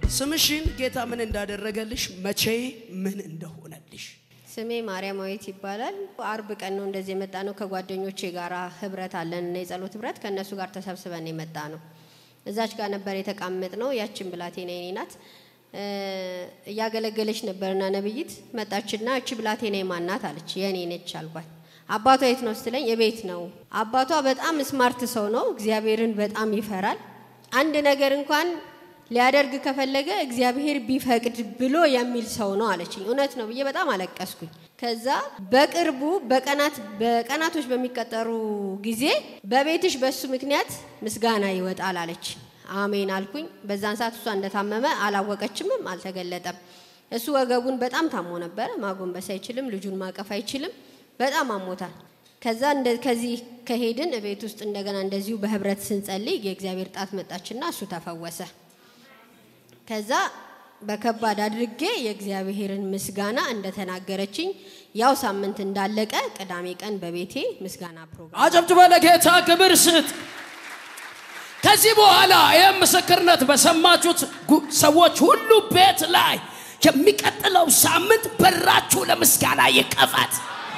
ስምሽን ጌታ ምን እንዳደረገልሽ መቼ ምን እንደሆነልሽ ስሜ ማርያማዊት ይባላል። አርብ ቀን ነው እንደዚህ የመጣ ነው። ከጓደኞቼ ጋር ህብረት አለን እና የጸሎት ህብረት ከእነሱ ጋር ተሰብስበን የመጣ ነው። እዛች ጋር ነበር የተቃመጥ ነው። ያችን ብላቴና የኔ ናት እ፣ እያገለገለች ነበርና ነብይት መጣችና እቺ ብላቴና የማናት አለች። የኔ ነች አልኳት። አባቷ የት ነው ስትለኝ የቤት ነው። አባቷ በጣም ስማርት ሰው ነው። እግዚአብሔርን በጣም ይፈራል። አንድ ነገር እንኳን ሊያደርግ ከፈለገ እግዚአብሔር ቢፈቅድ ብሎ የሚል ሰው ነው አለችኝ። እውነት ነው ብዬ በጣም አለቀስኩኝ። ከዛ በቅርቡ በቀናት በቀናቶች በሚቀጠሩ ጊዜ በቤትሽ በሱ ምክንያት ምስጋና ይወጣል አለች። አሜን አልኩኝ። በዛን ሰዓት እሷ እንደታመመ አላወቀችምም፣ አልተገለጠም። እሱ ወገቡን በጣም ታሞ ነበረ። ማጎንበስ አይችልም፣ ልጁን ማቀፍ አይችልም። በጣም አሞታል። ከዛ እንደ ከዚህ ከሄድን ቤት ውስጥ እንደገና እንደዚሁ በህብረት ስንጸልይ የእግዚአብሔር ጣት መጣችና እሱ ተፈወሰ። ከዛ በከባድ አድርጌ የእግዚአብሔርን ምስጋና እንደተናገረችኝ ያው ሳምንት እንዳለቀ ቅዳሜ ቀን በቤቴ ምስጋና ፕሮግራም አጨብጭበ ለጌታ ክብር ስጥ። ከዚህ በኋላ ይህ ምስክርነት በሰማችሁት ጉ- ሰዎች ሁሉ ቤት ላይ የሚቀጥለው ሳምንት በራችሁ ለምስጋና ይከፈት።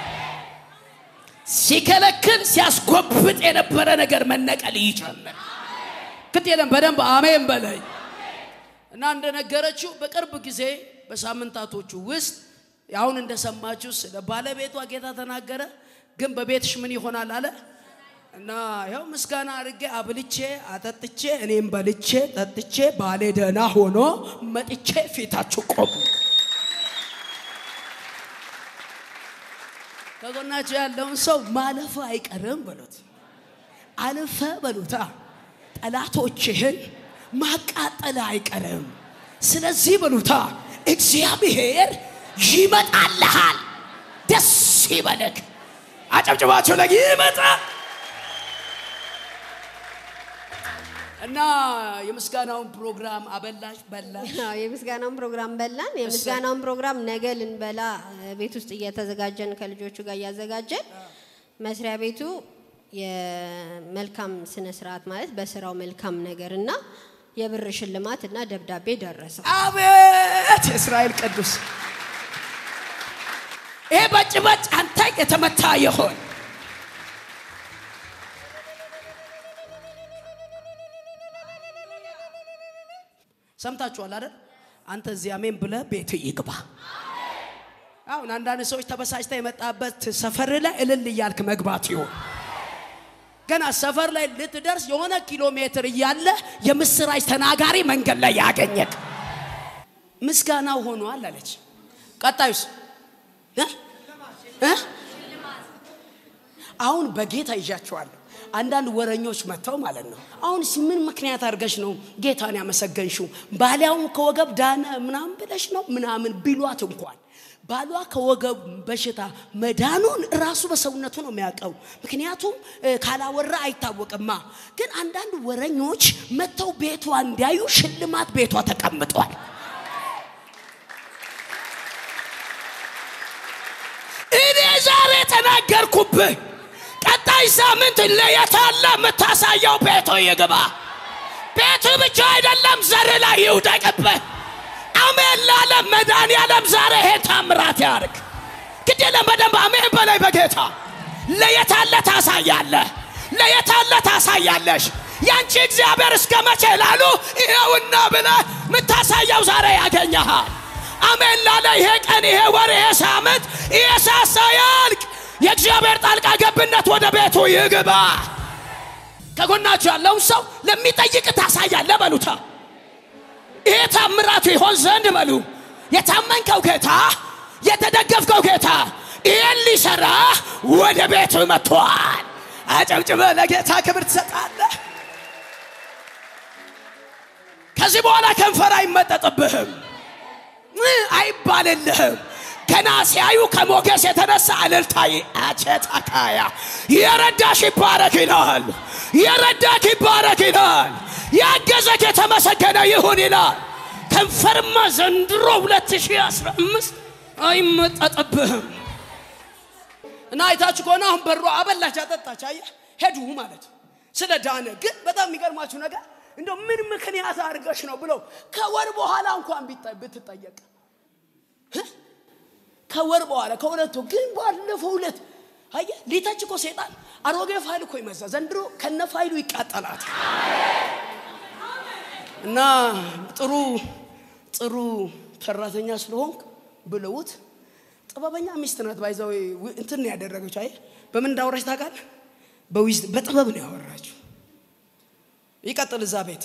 ሲከለክል ሲያስጎብጥ የነበረ ነገር መነቀል ይጀምር። ግድ የለም በደንብ አሜን በለኝ እና እንደነገረችው በቅርብ ጊዜ በሳምንታቶቹ ውስጥ አሁን እንደሰማችሁ ስለ ባለቤቷ ጌታ ተናገረ። ግን በቤትሽ ምን ይሆናል አለ እና ያው ምስጋና አድርጌ አብልቼ አጠጥቼ እኔም በልቼ ጠጥቼ ባሌ ደህና ሆኖ መጥቼ ፊታችሁ ቆሙ። ከጎናችሁ ያለውን ሰው ማለፍ አይቀርም በሉት፣ አልፈ በሉታ ጠላቶችህን ማቃጠል አይቀርም። ስለዚህ በሉታ እግዚአብሔር ይመጣልሃል። ደስ ይበልክ። አጨብጭባችሁ ለግ ይመጣል እና የምስጋናውን ፕሮግራም አበላሽ በላሽ አዎ፣ የምስጋናውን ፕሮግራም በላን። የምስጋናውን ፕሮግራም ነገ ልንበላ እ፣ ቤት ውስጥ እየተዘጋጀን ከልጆቹ ጋር እያዘጋጀን መስሪያ ቤቱ የመልካም ስነ ስርዓት ማለት በስራው መልካም ነገር እና የብር ሽልማት እና ደብዳቤ ደረሰው። አቤት የእስራኤል ቅዱስ ይሄ በጭበጭ አንተ የተመታ ይሆን ሰምታችኋል አይደል አንተ እዚህ አሜን ብለህ ቤት ይግባ አሁን አንዳንድ ሰዎች ተበሳጭታ የመጣበት ሰፈር ላይ እልል እያልክ መግባት ይሆን ገና ሰፈር ላይ ልትደርስ የሆነ ኪሎ ሜትር እያለ የምስራች ተናጋሪ መንገድ ላይ ያገኘክ ምስጋናው ሆኗል አለች። ቀጣዩስ እ? እ? አሁን በጌታ ይዣቸዋለሁ። አንዳንድ ወረኞች መጥተው ማለት ነው። አሁን እስኪ ምን ምክንያት አድርገሽ ነው ጌታን ያመሰገንሽው? ባሊያውን ከወገብ ዳነ ምናምን ብለሽ ነው ምናምን ቢሏት እንኳን ባሏ ከወገብ በሽታ መዳኑን ራሱ በሰውነቱ ነው የሚያውቀው። ምክንያቱም እ፣ ካላወራ አይታወቅማ። ግን አንዳንድ ወረኞች መጥተው ቤቷ እንዲያዩ ሽልማት ቤቷ ተቀምጧል። እኔ ዛሬ ተናገርኩብህ። ቀጣይ ሳምንት ለየታለ የምታሳየው ቤቱ ይግባ። ቤቱ ብቻ አይደለም ዘር ላይ ይውደቅብህ። አሜን ላለ መድኃኒዓለም ዛሬ ይሄ ታምራት ያርግ። ግድ የለም በደንብ አሜን በላይ በጌታ ለየታለ ታሳያለህ፣ ለየታለ ታሳያለሽ። ያንቺ እግዚአብሔር እስከ መቼ ላሉ ይኸውና ብለህ የምታሳየው ዛሬ ያገኘሃል። አሜን ላለ ይሄ ቀን፣ ይሄ ወር፣ ይሄ ሳምንት፣ ይሄ ሳሳ ያልቅ። የእግዚአብሔር ጣልቃ ገብነት ወደ ቤቱ ይግባ። ከጎናችሁ ያለውን ሰው ለሚጠይቅ ታሳያለህ በሉታ። ይሄ ታምራቱ ይሆን ዘንድ በሉ። የታመንከው ጌታ፣ የተደገፍከው ጌታ ይህን ሊሰራ ወደ ቤቱ መጥቷል። አጨብጭበ ለጌታ ክብር ትሰጣለህ። ከዚህ በኋላ ከንፈር አይመጠጥብህም፣ እ፣ አይባልልህም። ገና ሲያዩ ከሞገስ የተነሳ እልልታይ አቸታካያ የረዳሽ ይባረክ ይላል። የረዳክ ይባረክ ይላል። ያገዘክ የተመሰገነ ይሁን ይላል። ከንፈርማ ዘንድሮ 2015 አይመጠጥብህም። እና አይታችሁ ከሆነ አሁን በሯ አበላች፣ አጠጣች፣ አየህ ሄዱ ማለት ስለ ዳነ። ግን በጣም የሚገርማችሁ ነገር እንደ ምን ምክንያት አድርገሽ ነው ብለው ከወር በኋላ እንኳን ቢጠ- ብትጠየቅ እ? ከወር በኋላ ከሁለቱ ግን ባለፈው ሁለት አየ ሊተች እኮ ሴጣን አሮጌ ፋይል እኮ ይመዛ ዘንድሮ ከነ ፋይሉ ይቃጠላት እና ጥሩ ጥሩ ሰራተኛ ስለሆንክ ብለውት ጥበበኛ ሚስት ናት ባይዛው እንትን ነው ያደረገችው አይ በምን እንዳወራች ታውቃለህ በዊዝ በጥበብ ነው ያወራችው ይቀጥል እዛ ቤት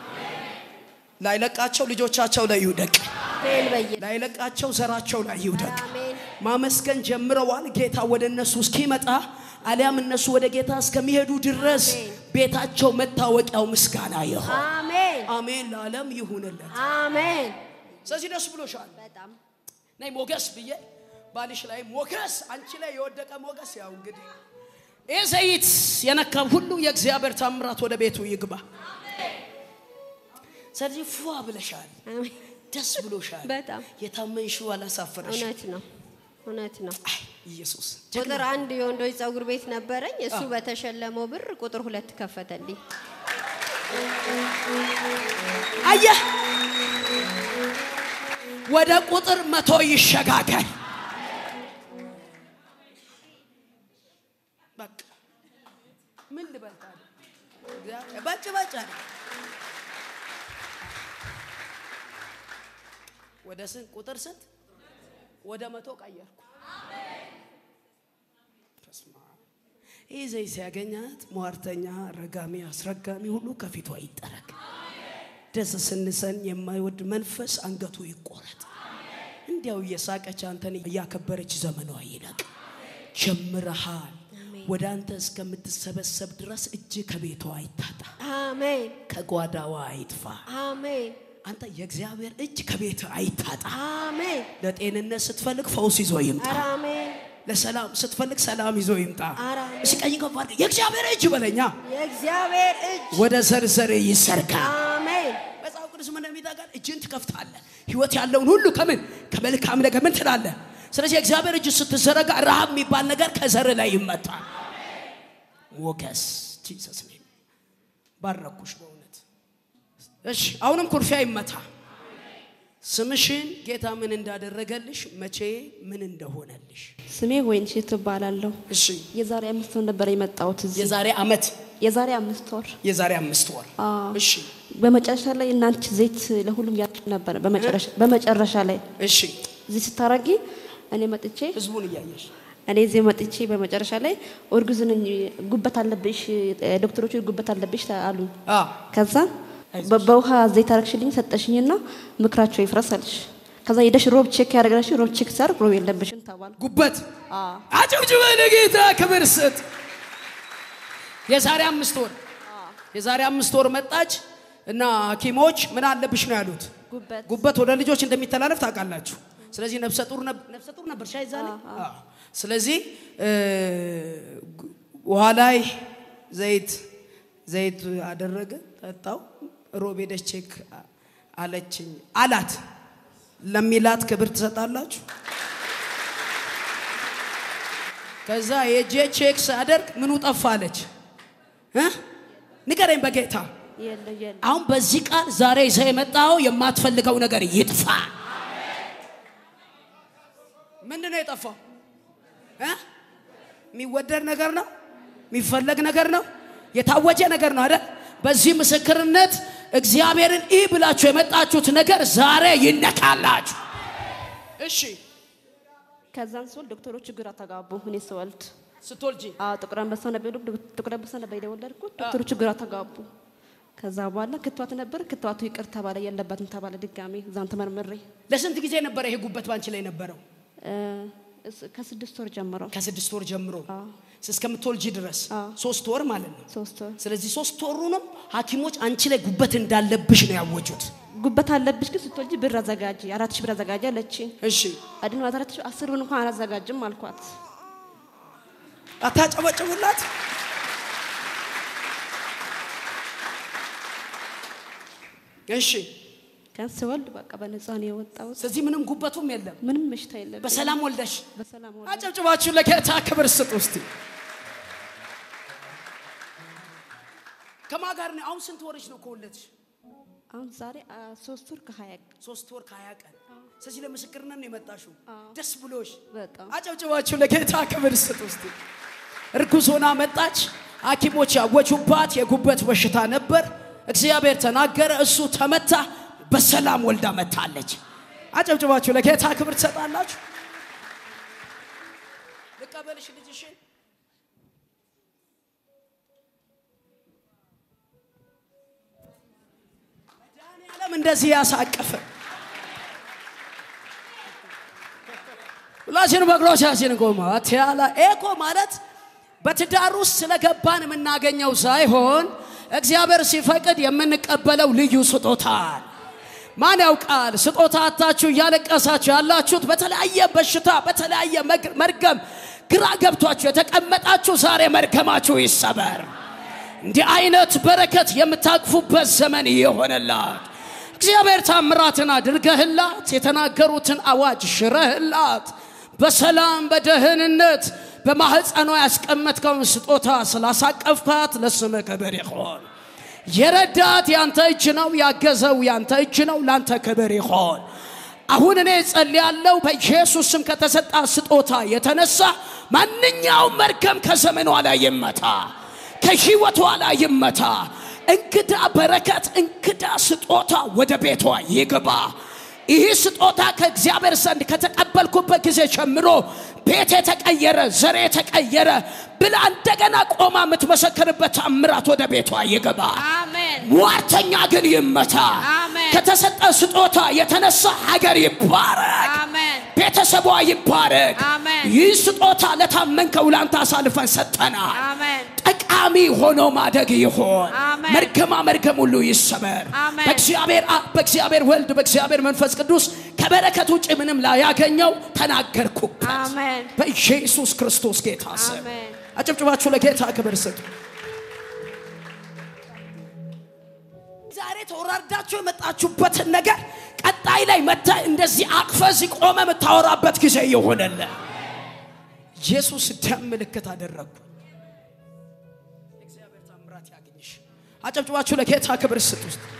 ላይለቃቸው ልጆቻቸው ላይ ይውደቅ አሜን በየ ላይለቃቸው ዘራቸው ላይ ይውደቅ አሜን ማመስገን ጀምረዋል ጌታ ወደ እነሱ እስኪመጣ አሊያም እነሱ ወደ ጌታ እስከሚሄዱ ድረስ አሜን። ቤታቸው መታወቂያው ምስጋና ይሆን አሜን አሜን ለዓለም ይሁንለት አሜን ስለዚህ ደስ ብሎሻል በጣም ነይ ሞገስ ብዬ ባልሽ ላይ ሞገስ አንቺ ላይ የወደቀ ሞገስ ያው እንግዲህ ይህ ዘይት የነካ ሁሉ የእግዚአብሔር ታምራት ወደ ቤቱ ይግባ ስለዚህ ፏ ብለሻል አሜን ደስ ብሎሻል በጣም የታመንሽው አላሳፈረሽ እውነት ነው እውነት ነው ኢየሱስ ቁጥር አንድ የወንዶች ጸጉር ቤት ነበረኝ እሱ በተሸለመው ብር ቁጥር ሁለት ከፈተልኝ አየህ ወደ ቁጥር መቶ ይሸጋገር በቃ ምን ልበል ታዲያ? እግዚአብሔር ባጭ ባጭ አለ። ወደ ስንት ቁጥር ስንት ወደ መቶ ቀየርኩ በስመ አብ። ይህ ዘይት ሲያገኛት ሟርተኛ ረጋሚ አስረጋሚ ሁሉ ከፊቷ ይጠረግ ደስ ስንሰን የማይወድ መንፈስ አንገቱ ይቆረጥ እንዲያው እየሳቀች አንተን እያከበረች ዘመኗ ይለቅ ጀምረሃል ወደ አንተ እስከምትሰበሰብ ድረስ እጅ ከቤቷ አይታጣ አሜን ከጓዳዋ አይጥፋ አሜን አንተ የእግዚአብሔር እጅ ከቤት አይታጣ አሜን ለጤንነት ስትፈልግ ፈውስ ይዞ ይምጣ ኧረ አሜን ለሰላም ስትፈልግ ሰላም ይዞ ይምጣ ኧረ እሺ ቀኝ ከፍ አድርገህ የእግዚአብሔር እጅ በለኛ የእግዚአብሔር እጅ ወደ ዘርዘር ይሰርጋ አሜን መጽሐፍ ቅዱስ ምን እንደሚታጋል እጅን ትከፍታለህ ህይወት ያለውን ሁሉ ከምን ከመልካም ነገር ምን ትላለህ ስለዚህ የእግዚአብሔር እጅ ስትዘረጋ ረሃብ የሚባል ነገር ከዘር ላይ ይመታል ሞገስ ጂሰስ ኔም ባረኩሽ በእውነት እሺ አሁንም ኩርፊያ ይመታ ስምሽን ጌታ ምን እንዳደረገልሽ መቼ ምን እንደሆነልሽ ስሜ ወይንሸት እባላለሁ። እሺ የዛሬ አምስት ወር ነበር የመጣሁት እዚህ። የዛሬ አመት የዛሬ አምስት ወር የዛሬ አምስት ወር አዎ። እሺ በመጨረሻ ላይ እናንቺ ዘይት ለሁሉም ያጭ ነበር። በመጨረሻ በመጨረሻ ላይ እሺ እዚህ ስታረጊ እኔ መጥቼ ህዝቡን እያየሽ እኔ እዚህ መጥቼ በመጨረሻ ላይ እርጉዝ ነኝ፣ ጉበት አለብሽ፣ ዶክተሮቹ ጉበት አለብሽ አሉ። አ ከዛ በ- በውሃ ዘይት አረግሽልኝ ሰጠሽኝና ምክራቸው ይፍረስ አለሽ። ከዛ ሄደሽ ሮብ ቼክ ያደረግሽ ሮብ ቼክ ሳርግ ሮብ የለብሽም ተባልኩ። ጉበት አዎ አጨብጭበ ለጌታ ክብር ስጥ። የዛሬ አምስት ወር የዛሬ አምስት ወር መጣች እና ሐኪሞች ምን አለብሽ ነው ያሉት። ጉበት ጉበት ወደ ልጆች እንደሚተላለፍ ታውቃላችሁ። ስለዚህ ነፍሰ ጡር ነብ- ነፍሰ ጡር ነበር ሻይ ዛሬ። አዎ። ስለዚህ እ፣ ጉ- ውሃ ላይ ዘይት ዘይት አደረገ ጠጣው። ሮብ ሄደች ቼክ አ- አለችኝ አላት። ለሚላት ክብር ትሰጣላችሁ። ከዛ የጄ ቼክ ሳደርግ ምኑ ጠፋ አለች እ? ንገረኝ በጌታ የለ የለ አሁን በዚህ ቃል ዛሬ ይዘህ የመጣው የማትፈልገው ነገር ይጥፋ። ምንድን ነው የጠፋው? እ? የሚወደድ ነገር ነው፣ የሚፈለግ ነገር ነው፣ የታወጀ ነገር ነው አይደል? በዚህ ምስክርነት እግዚአብሔርን ኢ ብላችሁ የመጣችሁት ነገር ዛሬ ይነካላችሁ። እሺ ከዛን ስወልድ ዶክተሮቹ ግራ ተጋቡ። እኔ ስወልድ ስትወልጂ አዎ ጥቁር አንበሳ ነበር የወለድኩት። ጥቁር አንበሳ ነበር የወለድኩት። ዶክተሮቹ ግራ ተጋቡ። ከዛ በኋላ ክትባት ነበር። ክትባቱ ይቅር ተባለ፣ የለበትም ተባለ። ድጋሜ እዛን ተመርምሬ ለስንት ጊዜ ነበረ ይሄ ጉበት ባንቺ ላይ ነበረው? እ፣ እስ- ከስድስት ወር ጀምሮ ከስድስት ወር ጀምሮ አዎ። እስከምትወልጂ ድረስ አዎ። ሶስት ወር ማለት ነው። ሶስት ወር ስለዚህ ሶስት ወሩንም ሐኪሞች አንቺ ላይ ጉበት እንዳለብሽ ነው ያወጁት። ጉበት አለብሽ ግን ስትወልጂ ብር አዘጋጂ፣ አራት ሺህ ብር አዘጋጂ አለችኝ። እሺ አድን አራት ሺህ አስር ብር እንኳን አላዘጋጅም አልኳት። አታጨበጭቡላት። እሺ ከን ስወልድ በቃ በነፃ ነው የወጣሁት። ስለዚህ ምንም ጉበቱም የለም። ምንም በሽታ የለብኝ። በሰላም ወልደሽ በሰላም ወልድ አጨብጭባችሁ ለጌታ ክብር ስጡ። እስቲ ከማጋ ጋር ነው። አሁን ስንት ወርሽ ነው ከወለድሽ? አሁን ዛሬ አ፣ ሶስት ወር ከሀያ ሶስት ወር ከሀያ ቀን። ስለዚህ ለምስክርነት ነው የመጣሽው። ደስ ብሎሽ በጣም አጨብጭባችሁ ለጌታ ክብር ስጥ። ውስጥ እርጉዝ ሆና መጣች። ሐኪሞች ያወጁባት የጉበት በሽታ ነበር። እግዚአብሔር ተናገረ፣ እሱ ተመታ፣ በሰላም ወልዳ መታለች። አጨብጭባችሁ ለጌታ ክብር ትሰጣላችሁ። ልቀበልሽ ልጅሽን መድኃኒዓለም እንደዚህ ያሳቀፈ ሁላችን በእግሮቻችን ቆመ አትያላ ኤኮ ማለት በትዳር ውስጥ ስለገባን የምናገኘው ሳይሆን እግዚአብሔር ሲፈቅድ የምንቀበለው ልዩ ስጦታ ማን ያውቃል? ስጦታ አታችሁ እያለቀሳችሁ ያላችሁት በተለያየ በሽታ በተለያየ መግ- መርገም ግራ ገብቷችሁ የተቀመጣችሁ ዛሬ መርገማችሁ ይሰበር። እንዲህ አይነት በረከት የምታቅፉበት ዘመን ይሆንላት። እግዚአብሔር ታምራትን አድርገህላት የተናገሩትን አዋጅ ሽረህላት በሰላም በደህንነት በማህፀኗ ያስቀመጥከውን ስጦታ ስላሳቀፍካት ለስምህ ክብር ይሆን። የረዳት ያንተ እጅ ነው፣ ያገዘው ያንተ እጅ ነው። ላንተ ክብር ይሆን። አሁን እኔ ጸልያለሁ በኢየሱስ ስም ከተሰጣ ስጦታ የተነሳ ማንኛውም መርገም ከዘመኗ ላይ ይመታ፣ ከህይወቷ ላይ ይመታ። እንግዳ በረከት፣ እንግዳ ስጦታ ወደ ቤቷ ይግባ። ይህ ስጦታ ከእግዚአብሔር ዘንድ ከተቀበልኩበት ጊዜ ጀምሮ ቤት የተቀየረ ዘሬ የተቀየረ ብላ እንደገና ቆማ የምትመሰክርበት ታምራት ወደ ቤቷ ይገባ። አሜን ሟርተኛ ግን ይመታ። አሜን። ከተሰጠ ስጦታ የተነሳ ሀገር ይባረክ፣ አሜን ቤተሰቧ ይባረክ። አሜን። ይህ ስጦታ ለታመንከው ላንተ አሳልፈን ሰጠናል። አሜን ጠቃሚ ሆኖ ማደግ ይሆን። አሜን። መርገማ መርገም ሁሉ ይሰበር። አሜን። በእግዚአብሔር አብ፣ በእግዚአብሔር ወልድ፣ በእግዚአብሔር መንፈስ ቅዱስ ከበረከት ውጭ ምንም ላያገኘው ተናገርኩበት። አሜን በኢየሱስ ክርስቶስ ጌታ ስም አሜን። አጨብጭባችሁ ለጌታ ክብር ስጡ። ዛሬ ተወራርዳችሁ የመጣችሁበትን ነገር ቀጣይ ላይ መታ እንደዚህ አቅፈ እዚህ ቆመ የምታወራበት ጊዜ ይሆነለ። ኢየሱስ ደም ምልክት አደረግኩ። እግዚአብሔር ታምራት ያገኝሽ። አጨብጭባችሁ ለጌታ ክብር ስጡ። ውስጥ